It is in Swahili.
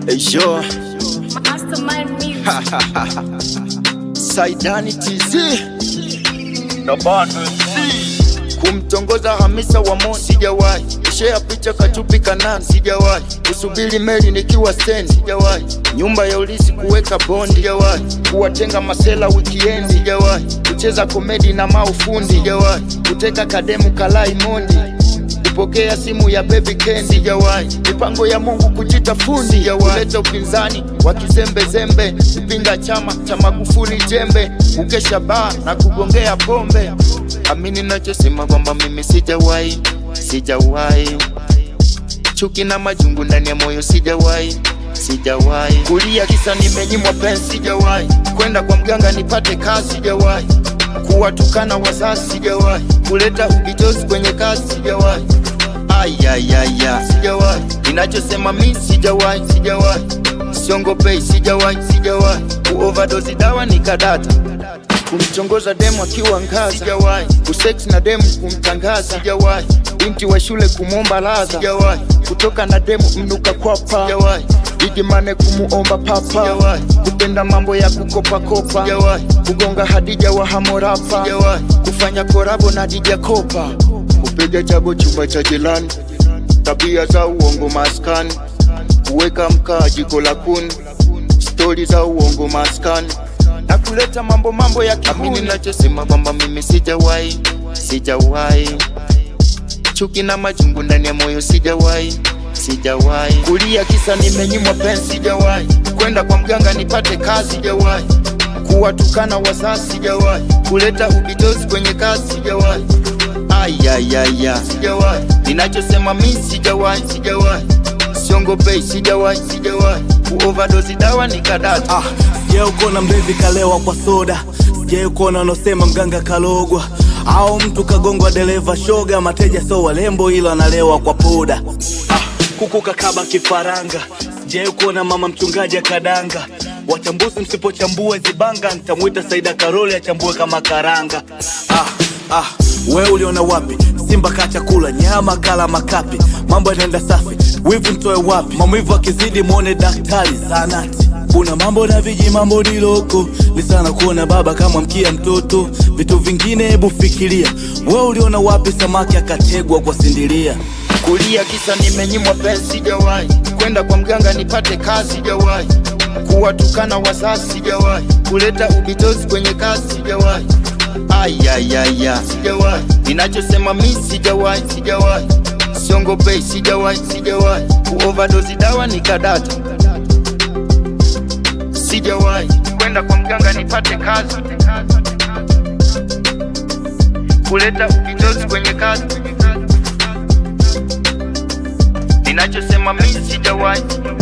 Hey, sure. Mastermind music. Saidani TZ na bado kumtongoza Hamisa wa Mo sijawahi share picha kachupi kanani sijawahi kusubiri meli nikiwa stand sijawahi nyumba ya ulisi kuweka bondi sijawahi kuwatenga masela weekend sijawahi kucheza komedi na maufundi sijawahi kuteka kademu kalai mondi kupokea simu ya baby Ken sijawahi mipango ya Mungu kujita fundi sijawahi kuleta upinzani wa kizembezembe kupinga chama cha Magufuli jembe kukesha baa na kugongea pombe amini nachosema kwamba mimi sijawahi sijawahi chuki na majungu ndani ya moyo sijawahi sijawahi kulia kisa nimenyimwa pensi sijawahi kwenda kwa mganga nipate kazi sijawahi kuwatukana wazazi sijawahi kuleta ubitozi kwenye kazi sijawahi ayayaya sijawahi ninachosema mi sijawahi sijawahi siongopei sijawahi sijawahi kuovadozi dawa nikadata kumchongoza demu akiwa ngazi sijawahi kusex na demu kumtangaza sijawahi binti wa shule kumwomba ladha sijawahi kutoka na demu mnuka kwapa sijawahi igimane kumuomba papa sijawahi kupenda mambo ya kukopakopa sijawahi kugonga hadija wa hamorapa sijawahi kufanya korabo na dija kopa kupiga chabo chumba cha jelani tabia za uongo maskani kuweka mkaa jiko la kuni stori za uongo maskani na kuleta mambo mambo ya kihuni. Nachosema kwamba mimi sijawahi, sijawahi chuki na majungu ndani ya moyo sijawahi, sijawahi kulia kisa nimenyimwa pensi, sijawahi kwenda kwa mganga nipate kazi, sijawahi kuwatukana wazazi, sijawahi kuleta ubitozi kwenye kazi, sijawahi ayayaya, sijawahi ninachosema mi sijawahi, sijawahi siongopei, sijawahi, sijawahi kuovadozi dawa nikadata Ah, sijai kuona mlevi kalewa kwa soda, sijai kuona wanaosema mganga kalogwa au mtu kagongwa dereva shoga. Mateja so walembo ila wanalewa kwa poda. Ah, kuku kakaba kifaranga, sijai kuona mama mchungaji akadanga. Wachambuzi msipochambua zibanga, nitamwita Saida Karoli achambue kama karanga. Ah, ah, we uliona wapi? Simba kacha kula nyama kala makapi, mambo yanaenda safi, wivu ntoe wapi? Maumivu akizidi mwone daktari zanati kuna mambo na viji mambo ni loko ni sana kuona baba kama mkia mtoto vitu vingine hebu fikiria we uliona wapi samaki akategwa kwa sindiria kulia kisa nimenyimwa pensi, sijawahi kwenda kwa mganga nipate kazi, sijawahi kuwatukana wazazi, sijawahi kuleta ubitozi kwenye kazi, sijawahi ayayaya, sijawahi ninachosema mi sijawahi, sijawahi siongopei, sijawahi, sijawahi kuovadozi dawa nikadata, sijawahi kwenda kwa mganga nipate kazi, kuleta ubitozi kwenye kazi ninachosema mi sijawahi